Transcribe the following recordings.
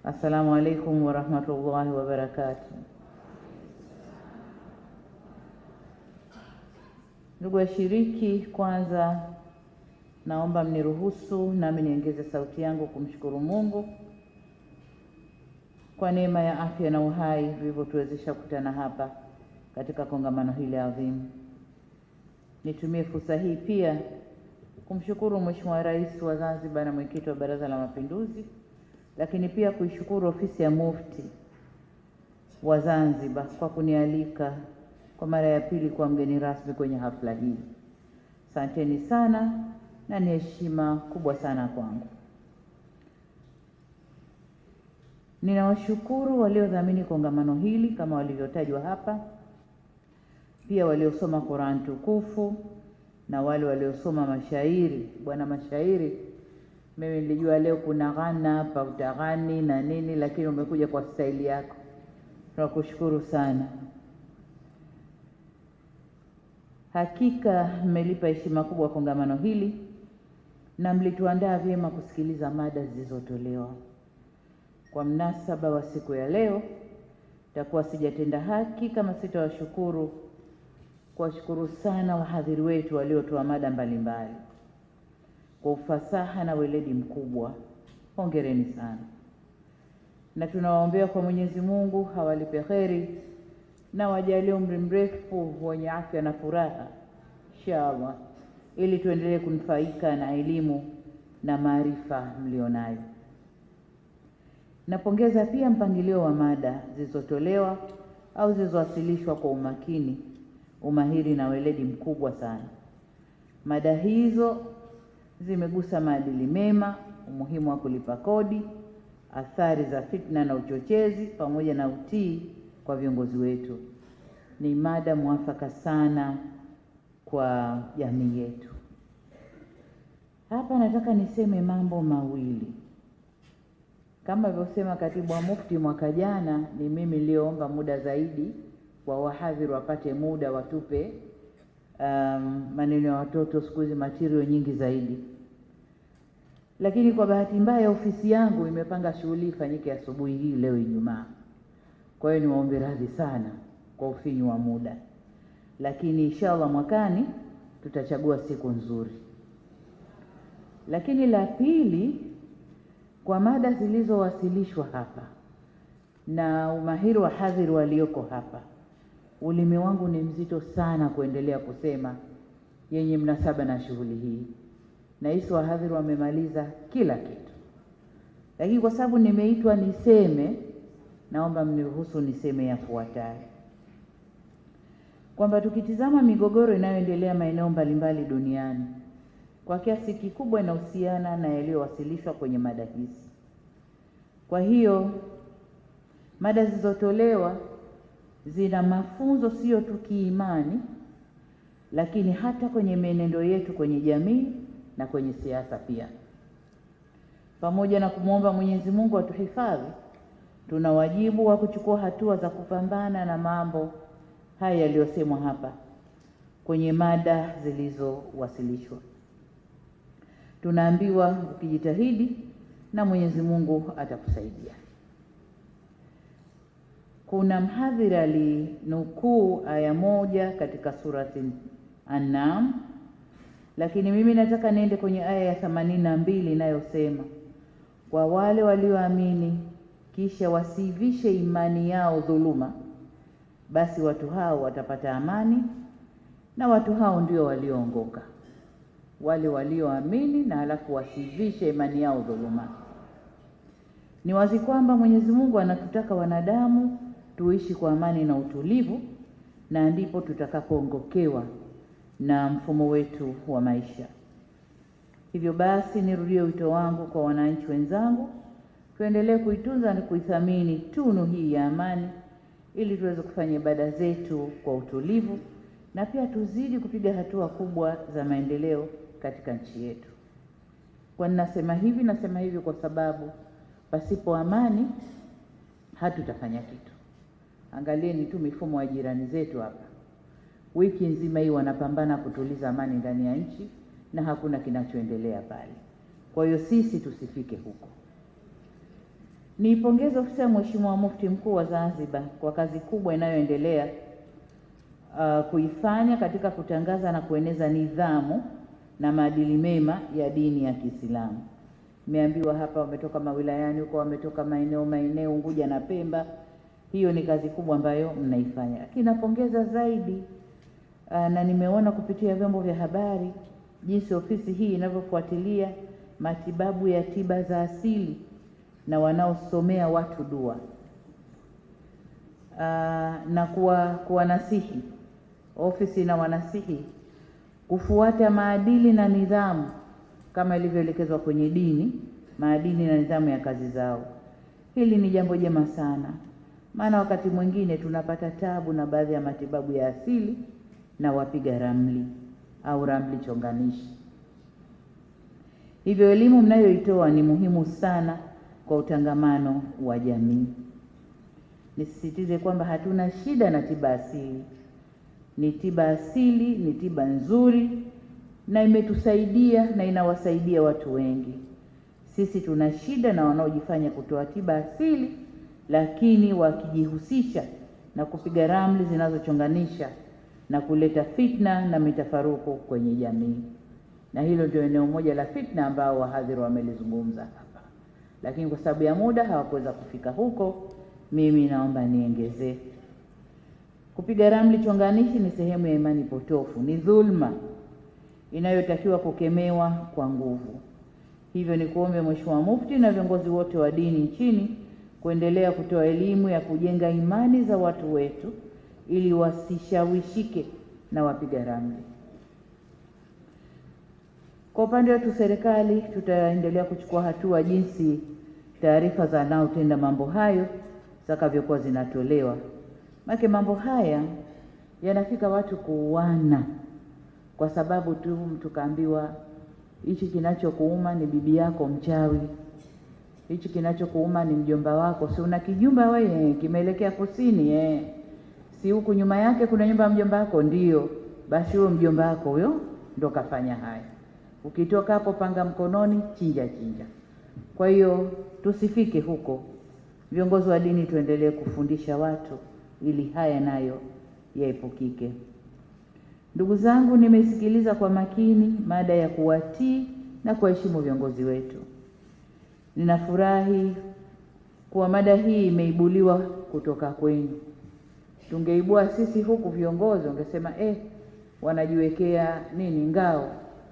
Assalamu alaikum warahmatullahi wabarakatuh. Ndugu washiriki, kwanza naomba mniruhusu nami niongeze sauti yangu kumshukuru Mungu kwa neema ya afya na uhai vilivyotuwezesha kukutana hapa katika kongamano hili adhimu. Nitumie fursa hii pia kumshukuru Mheshimiwa Rais wa Zanzibar na mwenyekiti wa Baraza la Mapinduzi, lakini pia kuishukuru ofisi ya Mufti wa Zanzibar kwa kunialika kwa mara ya pili kuwa mgeni rasmi kwenye hafla hii. Asanteni sana na ni heshima kubwa sana kwangu. Ninawashukuru waliodhamini kongamano hili kama walivyotajwa hapa, pia waliosoma Qur'an tukufu na wale waliosoma mashairi. Bwana mashairi, mimi nilijua leo kuna ghana hapa, utaghani na nini, lakini umekuja kwa staili yako, tunakushukuru sana. Hakika mmelipa heshima kubwa kongamano hili na mlituandaa vyema kusikiliza mada zilizotolewa. Kwa mnasaba wa siku ya leo, takuwa sijatenda haki kama sitawashukuru kuwashukuru sana wahadhiri wetu waliotoa mada mbalimbali kwa ufasaha na weledi mkubwa. Hongereni sana, na tunawaombea kwa Mwenyezi Mungu hawalipe kheri na wajalie umri mrefu wenye afya na furaha inshallah, ili tuendelee kunufaika na elimu na maarifa mlionayo. Napongeza pia mpangilio wa mada zilizotolewa au zilizowasilishwa kwa umakini, umahiri na weledi mkubwa sana. Mada hizo zimegusa maadili mema, umuhimu wa kulipa kodi, athari za fitna na uchochezi, pamoja na utii kwa viongozi wetu. Ni mada mwafaka sana kwa jamii yetu. Hapa nataka niseme mambo mawili. Kama alivyosema katibu wa Mufti mwaka jana, ni mimi niliyoomba muda zaidi wa wahadhiri wapate muda watupe um, maneno ya watoto. Siku hizi material nyingi zaidi, lakini kwa bahati mbaya ofisi yangu imepanga shughuli ifanyike asubuhi hii leo Ijumaa. Kwa hiyo niwaombe radhi sana kwa ufinyu wa muda, lakini inshallah mwakani tutachagua siku nzuri. Lakini la pili, kwa mada zilizowasilishwa hapa na umahiri wa hadhiri walioko hapa, ulimi wangu ni mzito sana kuendelea kusema yenye mnasaba na shughuli hii. Nahisi wahadhiri wamemaliza kila kitu, lakini kwa sababu nimeitwa niseme, naomba mniruhusu niseme yafuatayo, kwamba tukitizama migogoro inayoendelea maeneo mbalimbali duniani kwa kiasi kikubwa inahusiana na yaliyowasilishwa kwenye mada hizi. Kwa hiyo mada zilizotolewa zina mafunzo sio tu kiimani, lakini hata kwenye mienendo yetu kwenye jamii na kwenye siasa pia. Pamoja na kumwomba Mwenyezi Mungu atuhifadhi, tuna wajibu wa kuchukua hatua za kupambana na mambo haya yaliyosemwa hapa kwenye mada zilizowasilishwa. Tunaambiwa ukijitahidi na Mwenyezi Mungu atakusaidia. Kuna mhadhiri alinukuu aya moja katika surati An-Naam, lakini mimi nataka niende kwenye aya ya themanini na mbili inayosema, kwa wale walioamini kisha wasiivishe imani yao dhuluma, basi watu hao watapata amani, na watu hao ndio walioongoka wale walioamini na halafu wasivishe imani yao dhuluma. Ni wazi kwamba Mwenyezi Mungu anatutaka wanadamu tuishi kwa amani na utulivu, na ndipo tutakapoongokewa na mfumo wetu wa maisha. Hivyo basi, nirudie wito wangu kwa wananchi wenzangu, tuendelee kuitunza na kuithamini tunu hii ya amani, ili tuweze kufanya ibada zetu kwa utulivu na pia tuzidi kupiga hatua kubwa za maendeleo katika nchi yetu. Kwa ninasema hivi, nasema hivi kwa sababu pasipo amani hatutafanya kitu. Angalieni tu mifumo ya jirani zetu hapa, wiki nzima hii wanapambana kutuliza amani ndani ya nchi na hakuna kinachoendelea pale. Kwa hiyo sisi tusifike huko. Niipongeze ofisi ya Mheshimiwa Mufti Mkuu wa Zanzibar kwa kazi kubwa inayoendelea uh, kuifanya katika kutangaza na kueneza nidhamu na maadili mema ya dini ya Kiislamu. Nimeambiwa hapa wametoka mawilayani huko, wametoka maeneo maeneo Unguja na Pemba. Hiyo ni kazi kubwa ambayo mnaifanya, lakini napongeza zaidi uh, na nimeona kupitia vyombo vya habari jinsi ofisi hii inavyofuatilia matibabu ya tiba za asili na wanaosomea watu dua uh, na kuwa kuwanasihi ofisi na wanasihi kufuata maadili na nidhamu kama ilivyoelekezwa kwenye dini, maadili na nidhamu ya kazi zao. Hili ni jambo jema sana, maana wakati mwingine tunapata tabu na baadhi ya matibabu ya asili na wapiga ramli au ramli chonganishi. Hivyo elimu mnayoitoa ni muhimu sana kwa utangamano wa jamii. Nisisitize kwamba hatuna shida na tiba asili. Ni tiba asili, ni tiba nzuri na imetusaidia na inawasaidia watu wengi. Sisi tuna shida na wanaojifanya kutoa tiba asili, lakini wakijihusisha na kupiga ramli zinazochonganisha na kuleta fitna na mitafaruku kwenye jamii, na hilo ndio eneo moja la fitna ambao wahadhiri wamelizungumza hapa, lakini kwa sababu ya muda hawakuweza kufika huko. Mimi naomba niongezee, kupiga ramli chonganishi ni sehemu ya imani potofu, ni dhulma inayotakiwa kukemewa kwa nguvu. Hivyo ni kuombe Mheshimiwa Mufti na viongozi wote wa dini nchini kuendelea kutoa elimu ya kujenga imani za watu wetu ili wasishawishike na wapiga ramli. Kwa upande wetu serikali, tutaendelea kuchukua hatua jinsi taarifa za wanaotenda mambo hayo zitakavyokuwa zinatolewa, maana mambo haya yanafika watu kuuana kwa sababu tu mtu kaambiwa hichi kinachokuuma ni bibi yako mchawi, hichi kinachokuuma ni mjomba wako. Si una kijumba wewe kimeelekea kusini eh? si huku nyuma yake kuna nyumba ya mjomba wako? Ndio, basi huyo mjomba wako huyo ndo kafanya haya. Ukitoka hapo, panga mkononi, chinja chinja. Kwa hiyo tusifike huko. Viongozi wa dini tuendelee kufundisha watu ili haya nayo yaepukike. Ndugu zangu, nimesikiliza kwa makini mada ya kuwatii na kuwaheshimu viongozi wetu. Ninafurahi kuwa mada hii imeibuliwa kutoka kwenu. Tungeibua sisi huku viongozi wangesema eh, wanajiwekea nini ngao,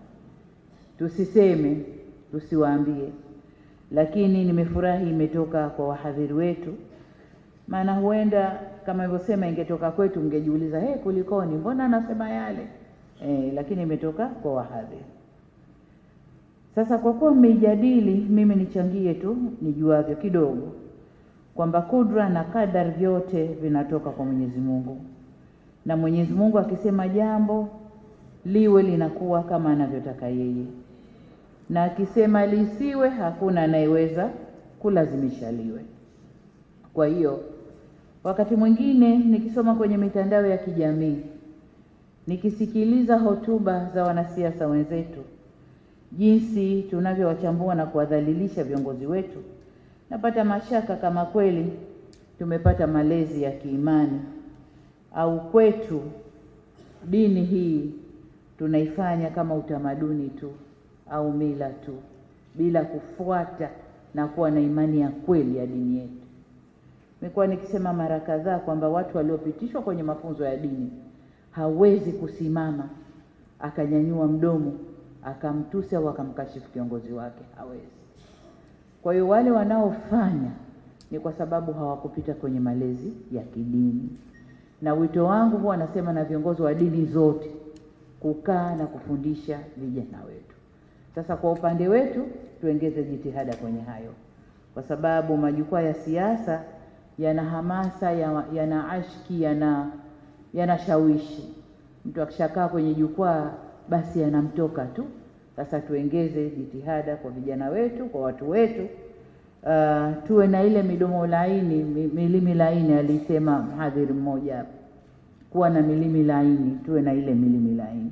tusiseme, tusiwaambie. Lakini nimefurahi imetoka kwa wahadhiri wetu, maana huenda kama ilivyosema ingetoka kwetu mngejiuliza hey, kulikoni, mbona anasema yale eh, lakini imetoka kwa wahadhiri. Sasa kwa kuwa mmeijadili, mimi nichangie tu nijuavyo kidogo kwamba kudra na kadari vyote vinatoka kwa Mwenyezi Mungu, na Mwenyezi Mungu akisema jambo liwe linakuwa kama anavyotaka yeye, na akisema lisiwe, hakuna anayeweza kulazimisha liwe. Kwa hiyo wakati mwingine nikisoma kwenye mitandao ya kijamii, nikisikiliza hotuba za wanasiasa wenzetu, jinsi tunavyowachambua na kuwadhalilisha viongozi wetu, napata mashaka kama kweli tumepata malezi ya kiimani au kwetu dini hii tunaifanya kama utamaduni tu au mila tu bila kufuata na kuwa na imani ya kweli ya dini yetu. Nimekuwa nikisema mara kadhaa kwamba watu waliopitishwa kwenye mafunzo ya dini hawezi kusimama akanyanyua mdomo akamtusi au akamkashifu kiongozi wake, hawezi. Kwa hiyo wale wanaofanya ni kwa sababu hawakupita kwenye malezi ya kidini, na wito wangu huwa nasema na viongozi wa dini zote kukaa na kufundisha vijana wetu. Sasa kwa upande wetu tuongeze jitihada kwenye hayo, kwa sababu majukwaa ya siasa yana hamasa, yana ashki, yana yanashawishi. Mtu akishakaa kwenye jukwaa basi yanamtoka tu. Sasa tuongeze jitihada kwa vijana wetu, kwa watu wetu. Uh, tuwe na ile midomo laini, milimi laini, alisema mhadhiri mmoja hapa, kuwa na milimi laini, tuwe na ile milimi laini.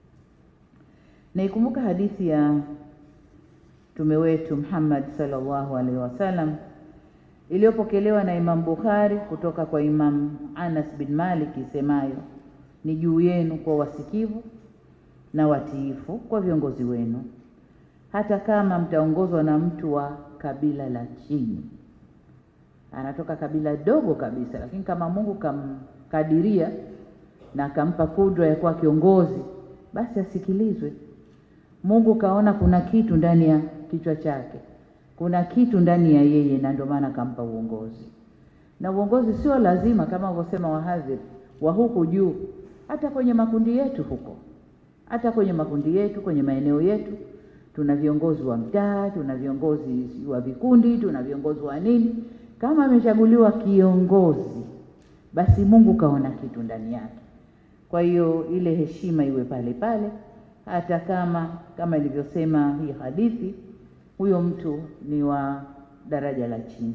Naikumbuka hadithi ya mtume wetu Muhammad sallallahu alaihi wasallam iliyopokelewa na Imam Bukhari kutoka kwa Imam Anas bin Malik isemayo, ni juu yenu kwa wasikivu na watiifu kwa viongozi wenu, hata kama mtaongozwa na mtu wa kabila la chini, anatoka kabila dogo kabisa, lakini kama Mungu kamkadiria na akampa kudra ya kuwa kiongozi, basi asikilizwe. Mungu kaona kuna kitu ndani ya kichwa chake, kuna kitu ndani ya yeye, na ndio maana akampa uongozi. Na uongozi sio lazima kama walivyosema wahadhiri wa huku juu, hata kwenye makundi yetu huko, hata kwenye makundi yetu, kwenye maeneo yetu, tuna viongozi wa mtaa, tuna viongozi wa vikundi, tuna viongozi wa nini. Kama amechaguliwa kiongozi, basi Mungu kaona kitu ndani yake. Kwa hiyo ile heshima iwe pale pale, hata kama kama ilivyosema hii hadithi, huyo mtu ni wa daraja la chini.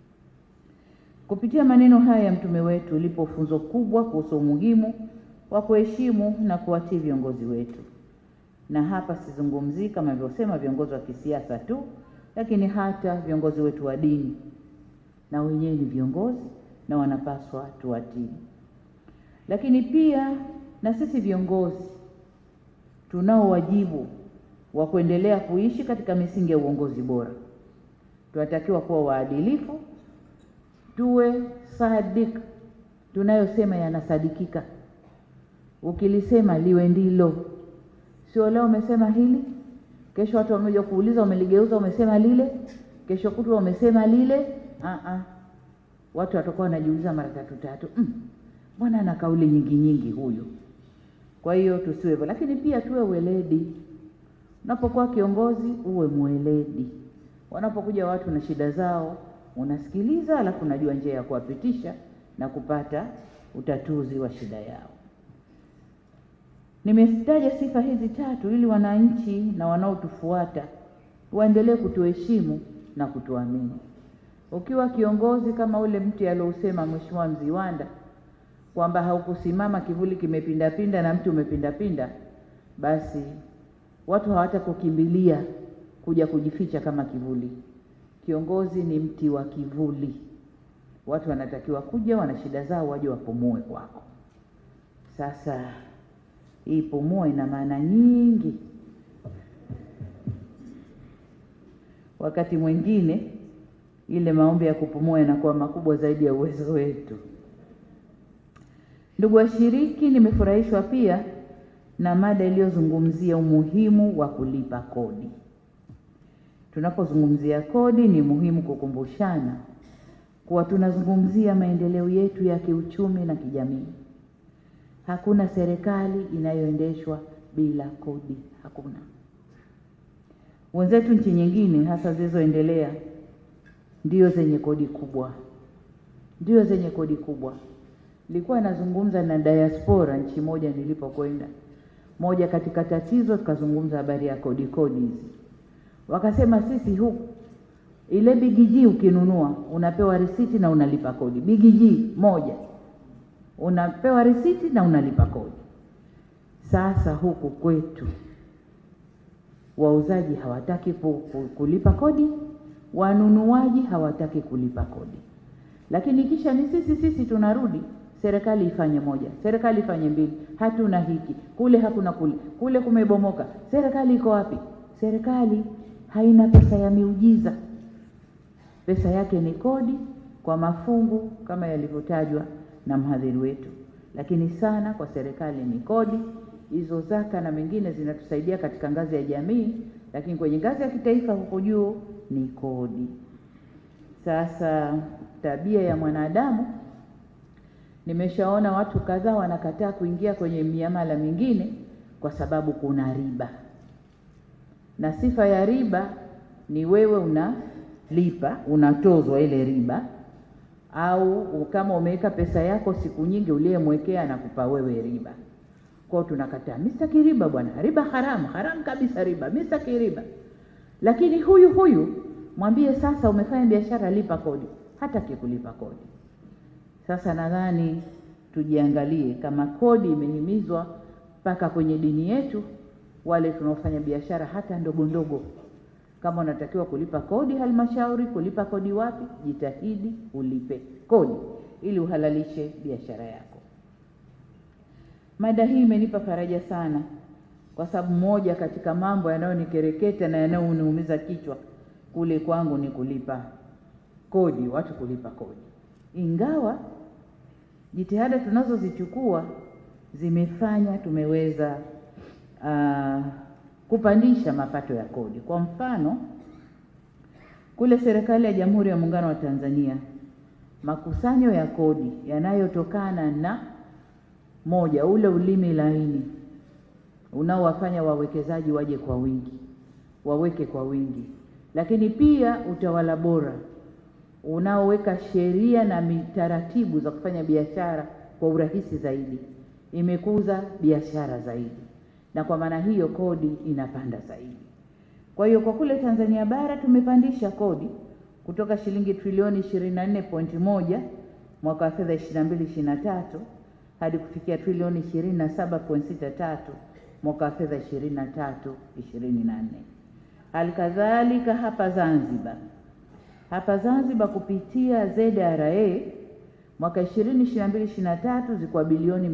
Kupitia maneno haya ya mtume wetu lipo funzo kubwa kuhusu umuhimu wa kuheshimu na kuwatii viongozi wetu, na hapa sizungumzii kama ilivyosema viongozi wa kisiasa tu, lakini hata viongozi wetu wa dini, na wenyewe ni viongozi na wanapaswa tuwatii. Lakini pia na sisi viongozi tunao wajibu wa kuendelea kuishi katika misingi ya uongozi bora. Tunatakiwa kuwa waadilifu, tuwe sadik, tunayosema yanasadikika. Ukilisema liwe ndilo, sio leo umesema hili, kesho watu wamekuja kuuliza, umeligeuza, umesema lile, kesho kutwa umesema lile. Aa, watu watakuwa wanajiuliza mara tatu tatu, mbona ana kauli nyingi nyingi huyu? Kwa hiyo tusiwe hivyo, lakini pia tuwe weledi. Unapokuwa kiongozi uwe mweledi. Wanapokuja watu na shida zao, unasikiliza, alafu unajua njia ya kuwapitisha na kupata utatuzi wa shida yao. Nimezitaja sifa hizi tatu ili wananchi na wanaotufuata waendelee kutuheshimu na kutuamini. Ukiwa kiongozi kama ule mti aliousema Mheshimiwa Mziwanda kwamba haukusimama, kivuli kimepindapinda na mti umepindapinda, basi watu hawatakukimbilia kuja kujificha kama kivuli. Kiongozi ni mti wa kivuli, watu wanatakiwa kuja, wana shida zao, waje wapumue kwako. Sasa hii pumua ina maana nyingi. Wakati mwingine ile maombi ya kupumua yanakuwa makubwa zaidi ya uwezo wetu. Ndugu washiriki, nimefurahishwa pia na mada iliyozungumzia umuhimu wa kulipa kodi. Tunapozungumzia kodi, ni muhimu kukumbushana kuwa tunazungumzia maendeleo yetu ya kiuchumi na kijamii. Hakuna serikali inayoendeshwa bila kodi, hakuna. Wenzetu nchi nyingine, hasa zilizoendelea, ndio zenye kodi kubwa, ndio zenye kodi kubwa. Nilikuwa nazungumza na diaspora nchi moja nilipokwenda, moja katika tatizo, tukazungumza habari ya kodi kodi hizi, wakasema sisi huku ile bigiji ukinunua unapewa risiti na unalipa kodi. Bigiji moja unapewa risiti na unalipa kodi. Sasa huku kwetu wauzaji hawataki kulipa kodi, wanunuaji hawataki kulipa kodi, lakini kisha ni sisi sisi tunarudi serikali ifanye moja, serikali ifanye mbili, hatuna hiki kule, hakuna kule, kule kumebomoka. Serikali iko wapi? Serikali haina pesa ya miujiza, pesa yake ni kodi kwa mafungu kama yalivyotajwa na mhadhiri wetu, lakini sana kwa serikali ni kodi hizo. Zaka na mengine zinatusaidia katika ngazi ya jamii, lakini kwenye ngazi ya kitaifa huko juu ni kodi. Sasa tabia ya mwanadamu Nimeshaona watu kadhaa wanakataa kuingia kwenye miamala mingine kwa sababu kuna riba, na sifa ya riba ni wewe unalipa, unatozwa ile riba, au kama umeweka pesa yako siku nyingi, uliyemwekea anakupa wewe riba. Kwao tunakataa, mimi sitaki riba bwana, riba haramu, haramu kabisa riba, mimi sitaki riba. Lakini huyu huyu mwambie sasa, umefanya biashara, lipa kodi, hataki kulipa kodi. Sasa nadhani tujiangalie, kama kodi imehimizwa mpaka kwenye dini yetu, wale tunaofanya biashara hata ndogo ndogo, Kama unatakiwa kulipa kodi halmashauri, kulipa kodi wapi, jitahidi ulipe kodi ili uhalalishe biashara yako. Mada hii imenipa faraja sana, kwa sababu moja katika mambo yanayonikereketa na yanayoniumiza kichwa kule kwangu ni kulipa kodi, watu kulipa kodi, ingawa jitihada tunazozichukua zimefanya tumeweza uh, kupandisha mapato ya kodi. Kwa mfano, kule serikali ya Jamhuri ya Muungano wa Tanzania, makusanyo ya kodi yanayotokana na moja, ule ulimi laini unaowafanya wawekezaji waje kwa wingi, waweke kwa wingi, lakini pia utawala bora unaoweka sheria na taratibu za kufanya biashara kwa urahisi zaidi, imekuza biashara zaidi, na kwa maana hiyo kodi inapanda zaidi. Kwa hiyo kwa kule Tanzania bara tumepandisha kodi kutoka shilingi trilioni 24.1 mwaka wa fedha 22 23 hadi kufikia trilioni 27.63 mwaka wa fedha 23 24. Halikadhalika hapa Zanzibar hapa Zanzibar kupitia ZRA mwaka 2022 23 zilikuwa bilioni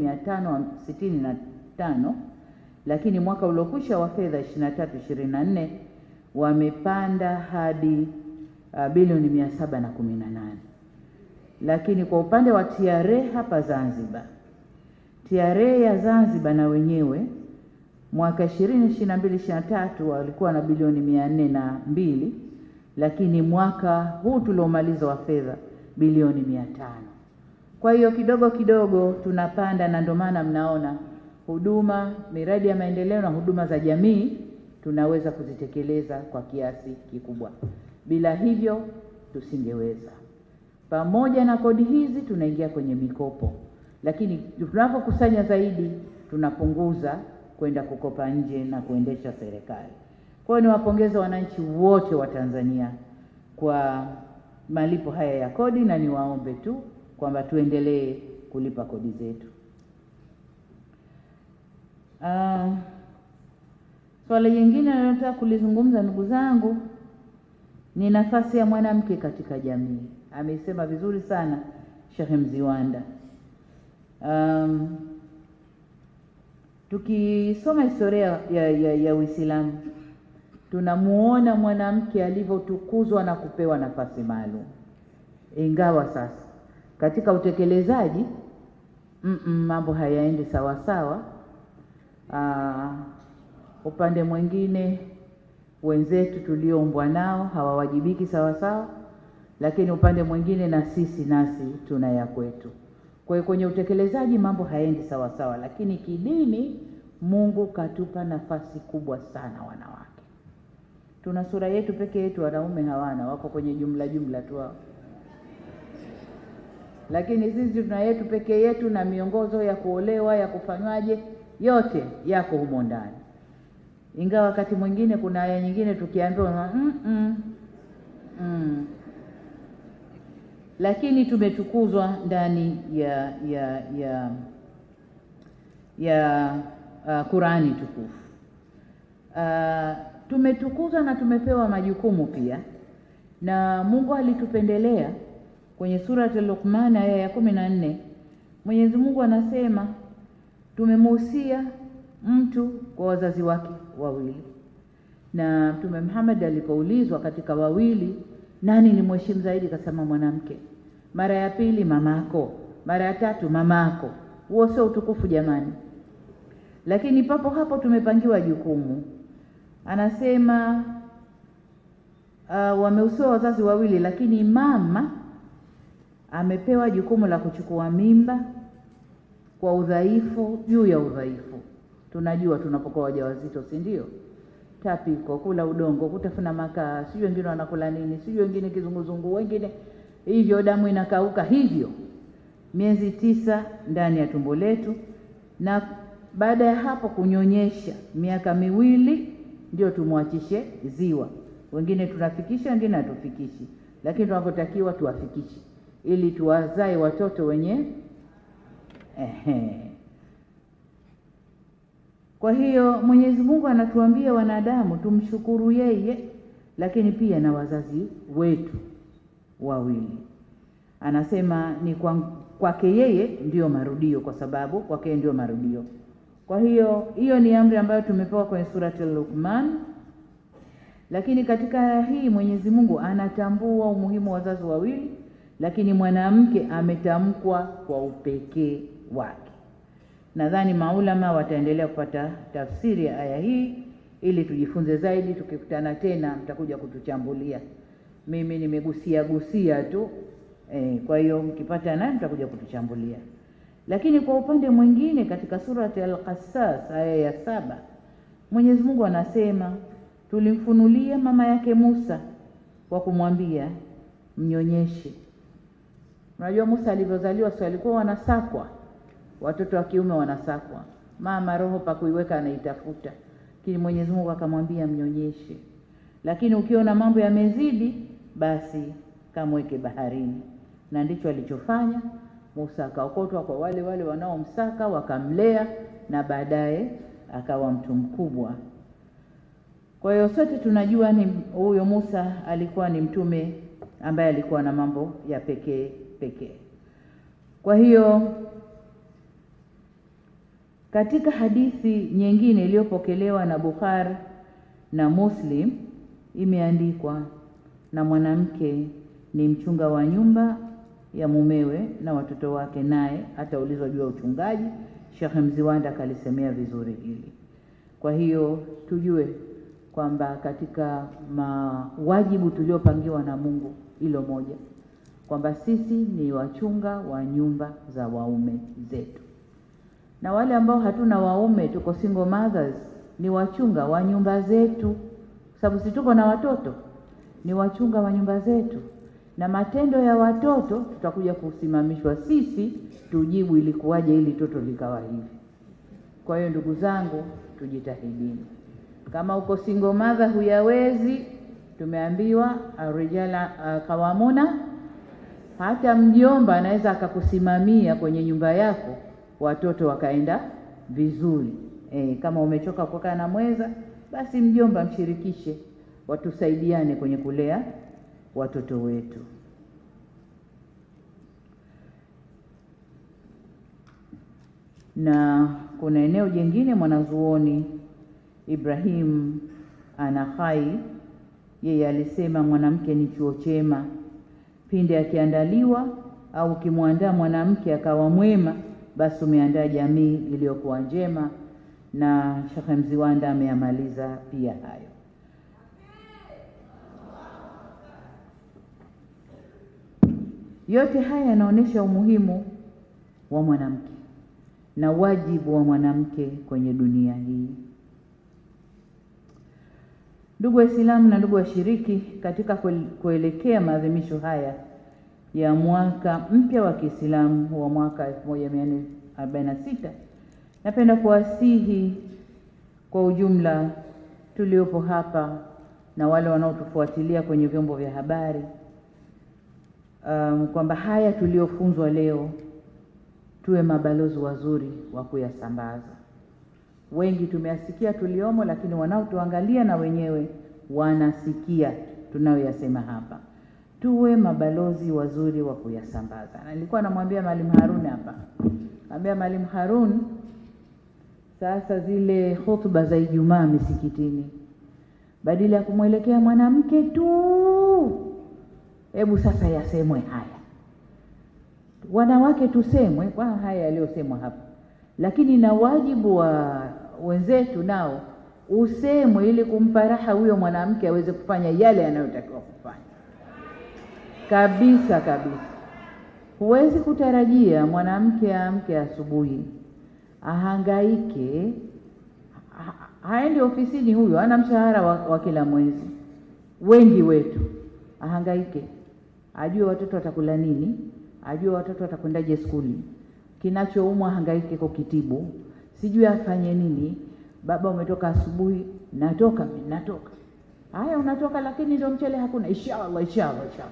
565, lakini mwaka uliokwisha wa fedha 23 24 wamepanda hadi uh, bilioni 718. Lakini kwa upande wa TRA hapa Zanzibar, TRA ya Zanzibar na wenyewe mwaka 2022 23 walikuwa na bilioni 402 lakini mwaka huu tuliomaliza wa fedha bilioni mia tano. Kwa hiyo kidogo kidogo tunapanda, na ndio maana mnaona huduma, miradi ya maendeleo na huduma za jamii tunaweza kuzitekeleza kwa kiasi kikubwa. Bila hivyo tusingeweza. Pamoja na kodi hizi tunaingia kwenye mikopo, lakini tunapokusanya zaidi tunapunguza kwenda kukopa nje na kuendesha serikali. Kwa hiyo niwapongeze wananchi wote wa Tanzania kwa malipo haya ya kodi, na niwaombe tu kwamba tuendelee kulipa kodi zetu. Uh, swala jingine ninalotaka kulizungumza ndugu zangu ni nafasi ya mwanamke katika jamii. Amesema vizuri sana Sheikh Mziwanda. Um, tukisoma historia ya, ya, ya Uislamu tunamuona mwanamke alivyotukuzwa na kupewa nafasi maalum, ingawa sasa katika utekelezaji mm -mm, mambo hayaendi sawa sawa. Aa, upande mwingine wenzetu tulioumbwa nao hawawajibiki sawa sawa, lakini upande mwingine na sisi nasi tuna ya kwetu. Kwa hiyo kwenye utekelezaji mambo hayaendi sawa sawa, lakini kidini Mungu katupa nafasi kubwa sana wanawake tuna sura yetu peke yetu, wanaume hawana, wako kwenye jumla jumla tu hao, lakini sisi tuna yetu peke yetu, na miongozo ya kuolewa ya kufanywaje, yote yako humo ndani. Ingawa wakati mwingine kuna aya nyingine tukiambiwa mm -mm, mm. Lakini tumetukuzwa ndani ya ya ya ya uh, Qurani tukufu uh, tumetukuzwa na tumepewa majukumu pia, na Mungu alitupendelea. Kwenye surati Luqman aya ya kumi na nne Mwenyezi Mungu anasema tumemuhusia mtu kwa wazazi wake wawili, na Mtume Muhammad alipoulizwa katika wawili nani ni mheshimu zaidi, akasema mwanamke. Mara ya pili mamako, mara ya tatu mamako. Huo sio utukufu jamani? Lakini papo hapo tumepangiwa jukumu anasema uh, wamehusiwa wazazi wawili, lakini mama amepewa jukumu la kuchukua mimba kwa udhaifu juu ya udhaifu. Tunajua tunapokuwa wajawazito, si ndio? Tapiko, kula udongo, kutafuna makaa, sijui wengine wanakula nini, sijui wengine kizunguzungu, wengine hivyo, damu inakauka hivyo, miezi tisa ndani ya tumbo letu, na baada ya hapo kunyonyesha miaka miwili ndio tumwachishe ziwa. Wengine tunafikisha, wengine hatufikishi, lakini tunapotakiwa tuwafikishe ili tuwazae watoto wenye ehe. Kwa hiyo Mwenyezi Mungu anatuambia wanadamu tumshukuru yeye lakini pia na wazazi wetu wawili. Anasema ni kwa kwake yeye ndiyo marudio, kwa sababu kwake ndiyo marudio. Kwa hiyo hiyo ni amri ambayo tumepewa kwenye surati Luqman, lakini katika aya hii Mwenyezi Mungu anatambua umuhimu wa wazazi wawili, lakini mwanamke ametamkwa kwa upekee wake. Nadhani maulama wataendelea kupata tafsiri ya aya hii ili tujifunze zaidi. Tukikutana tena, mtakuja kutuchambulia. Mimi nimegusia gusia tu e, kwa hiyo mkipata naye mtakuja kutuchambulia. Lakini kwa upande mwingine katika surati Al-Qassas aya ya saba Mwenyezi Mungu anasema tulimfunulia mama yake Musa kwa kumwambia mnyonyeshe. Unajua Musa alivyozaliwa, si walikuwa wanasakwa, watoto wa kiume wanasakwa, mama roho pa kuiweka anaitafuta, lakini Mwenyezi Mungu akamwambia mnyonyeshe. Lakini ukiona mambo yamezidi, basi kamweke baharini, na ndicho alichofanya. Musa akaokotwa kwa wale wale wanaomsaka, wakamlea na baadaye akawa mtu mkubwa. Kwa hiyo sote tunajua ni huyo Musa alikuwa ni mtume ambaye alikuwa na mambo ya pekee pekee. Kwa hiyo katika hadithi nyingine iliyopokelewa na Bukhari na Muslim imeandikwa, na mwanamke ni mchunga wa nyumba ya mumewe na watoto wake, naye ataulizwa juu ya uchungaji. Sheikh Mziwanda akalisemea vizuri hili. Kwa hiyo tujue kwamba katika mawajibu tuliopangiwa na Mungu hilo moja, kwamba sisi ni wachunga wa nyumba za waume zetu, na wale ambao hatuna waume, tuko single mothers, ni wachunga wa nyumba zetu, sababu si tuko na watoto, ni wachunga wa nyumba zetu, na matendo ya watoto tutakuja kusimamishwa sisi tujibu ilikuwaje ili toto likawa hivi. Kwa hiyo ndugu zangu, tujitahidini. Kama uko single mother huyawezi, tumeambiwa arijala kawamuna. Hata mjomba anaweza akakusimamia kwenye nyumba yako, watoto wakaenda vizuri. E, kama umechoka kukaa na mweza, basi mjomba mshirikishe, watusaidiane kwenye kulea watoto wetu. Na kuna eneo jingine mwanazuoni Ibrahim Anakhai yeye alisema mwanamke ni chuo chema pindi akiandaliwa au ukimwandaa mwanamke akawa mwema, basi umeandaa jamii iliyokuwa njema. Na Sheikh Mziwanda ameamaliza pia hayo. Yote haya yanaonyesha umuhimu wa mwanamke na wajibu wa mwanamke kwenye dunia hii. Ndugu Waislamu na ndugu washiriki, katika kuelekea maadhimisho haya ya mwaka mpya wa Kiislamu wa mwaka 1446 napenda kuwasihi kwa ujumla tuliopo hapa na wale wanaotufuatilia kwenye vyombo vya habari um, kwamba haya tuliofunzwa leo tuwe mabalozi wazuri wa kuyasambaza. Wengi tumeyasikia tuliomo, lakini wanaotuangalia na wenyewe wanasikia tunayoyasema hapa. Tuwe mabalozi wazuri wa kuyasambaza. Na nilikuwa namwambia Mwalimu Harun hapa, ambia Mwalimu Harun, sasa zile hotuba za Ijumaa misikitini, badala ya kumwelekea mwanamke tu, hebu sasa yasemwe haya wanawake tusemwe kwa haya yaliyosemwa hapa, lakini na wajibu wa wenzetu nao usemwe, ili kumpa raha huyo mwanamke aweze kufanya yale yanayotakiwa kufanya kabisa kabisa. Huwezi kutarajia mwanamke aamke asubuhi ahangaike, haendi ofisini, huyo ana mshahara wa, wa kila mwezi. Wengi wetu ahangaike, ajue watoto watakula nini ajue watoto watakwendaje skuli, kinachoumwa hangaike kukitibu, sijui afanye nini. Baba, umetoka asubuhi? Natoka mimi, natoka. Haya, unatoka lakini ndio mchele hakuna. Inshallah, inshallah, inshallah.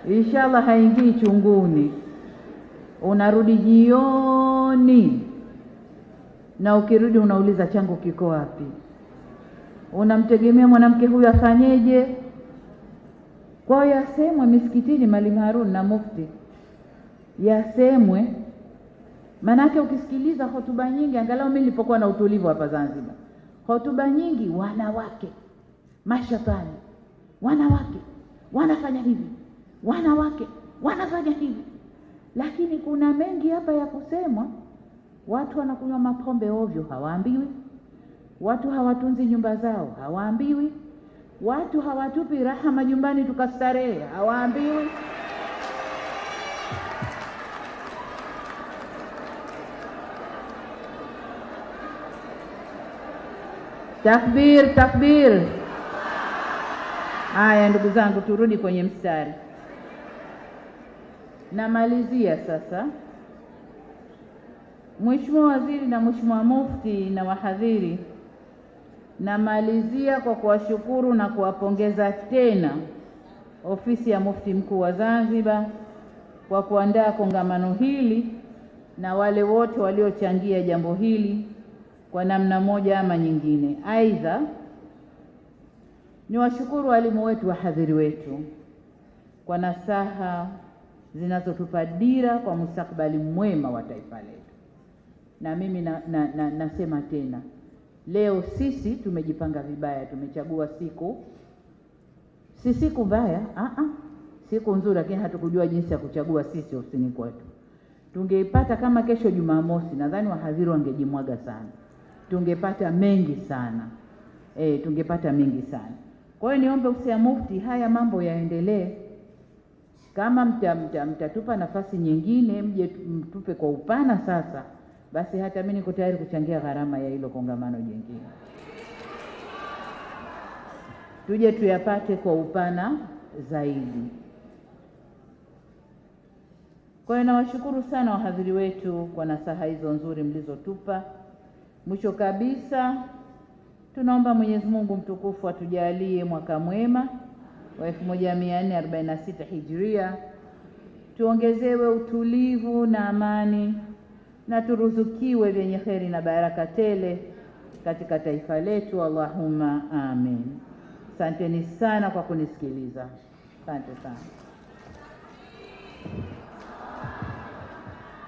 inshallah haingii chunguni, unarudi jioni, na ukirudi unauliza changu kiko wapi? Unamtegemea mwanamke huyu afanyeje? Kwa hiyo yasemwe misikitini, Mwalimu Harun na Mufti, yasemwe. Maanake ukisikiliza hotuba nyingi, angalau mimi nilipokuwa na utulivu hapa Zanzibar, hotuba nyingi, wanawake mashatani, wanawake wanafanya hivi, wanawake wanafanya hivi, lakini kuna mengi hapa ya kusemwa. Watu wanakunywa mapombe ovyo, hawaambiwi. Watu hawatunzi nyumba zao, hawaambiwi. Watu hawatupi raha majumbani tukastarehe, hawaambiwi. Takbir, takbir! Haya, ndugu zangu, turudi kwenye mstari. Namalizia sasa. Mheshimiwa Waziri na Mheshimiwa Mufti na wahadhiri, namalizia kwa kuwashukuru na kuwapongeza tena Ofisi ya Mufti Mkuu wa Zanzibar kwa kuandaa kongamano hili na wale wote waliochangia jambo hili kwa namna moja ama nyingine. Aidha, niwashukuru walimu wetu, wahadhiri wetu kwa nasaha zinazotupa dira kwa mustakabali mwema wa taifa letu. Na mimi na, na, na, nasema tena leo, sisi tumejipanga vibaya, tumechagua siku, si siku mbaya, a siku nzuri, lakini hatukujua jinsi ya kuchagua sisi ofisini kwetu. Tungeipata kama kesho Jumamosi, nadhani wahadhiri wangejimwaga sana, tungepata mengi sana e, tungepata mengi sana. Kwa hiyo niombe ofisi ya Mufti, haya mambo yaendelee. Kama mtatupa mta, mta nafasi nyingine, mje mtupe kwa upana sasa, basi hata mimi niko tayari kuchangia gharama ya hilo kongamano jingine, tuje tuyapate kwa upana zaidi. Kwa hiyo nawashukuru sana wahadhiri wetu kwa nasaha hizo nzuri mlizotupa. Mwisho kabisa, tunaomba Mwenyezi Mungu mtukufu atujalie mwaka mwema wa 1446 Hijria, tuongezewe utulivu na amani na turuzukiwe vyenye kheri na baraka tele katika taifa letu. Allahumma amin. Asanteni sana kwa kunisikiliza. Asante sana.